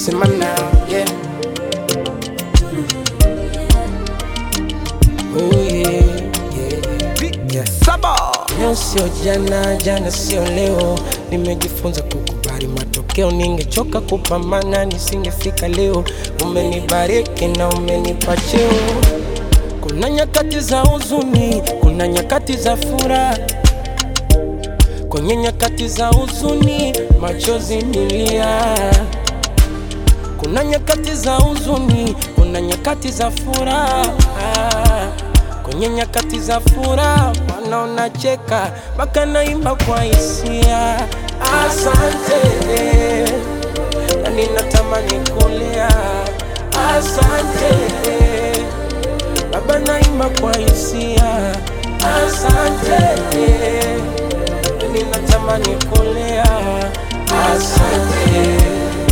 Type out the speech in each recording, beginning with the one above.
sema now, yeah. Oh yeah, yeah, yeah. Saba. Leo sio jana, jana sio leo. Nimejifunza kukubali matokeo, ningechoka kupambana nisingefika leo. Umenibariki na umenipa cheo. Kuna nyakati za huzuni, kuna nyakati za furaha. Kwenye nyakati za huzuni, machozi nilia. Kuna nyakati za huzuni, kuna nyakati za furaha. Kwenye nyakati za furaha, wana unacheka mpaka naimba kwa hisia. Asante, na ninatamani kulia. Asante, Baba, naimba kwa hisia. Asante, na ninatamani kulia. Asante.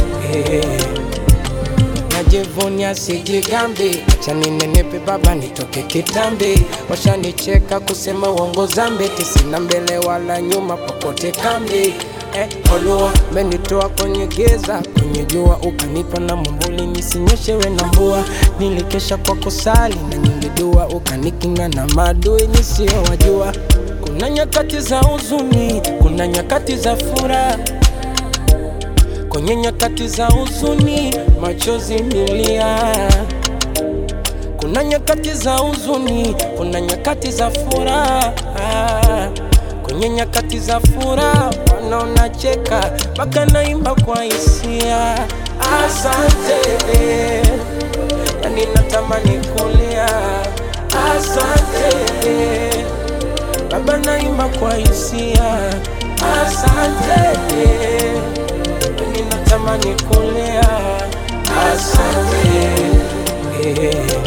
Najivunia sijigambi, acha ninenepe baba, nitoke kitambi. Washanicheka kusema uongo zambi, tisina mbele wala nyuma, popote kambi. Eh, Olua menitoa kwenye giza, kwenye jua ukanipa na mwambuli nisinyeshewe na mvua. Nilikesha kwa kusali na nyingi dua, ukanikinga na maadui nisiyowajua. Kuna nyakati za huzuni, kuna nyakati za furaha Kwenye nyakati za huzuni, machozi nilia. Kuna nyakati za huzuni, kuna nyakati za furaha. Kwenye nyakati za furaha, wanaona cheka mpaka naimba kwa hisia. Asante, na ninatamani kulia. Asante, Baba, naimba kwa hisia. Asante ninatamani kulea. Asante. Yeah.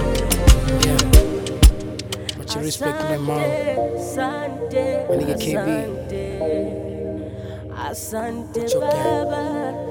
Much respect to my mom. Asante, My nigga KB. asante, asante Choke down. baba,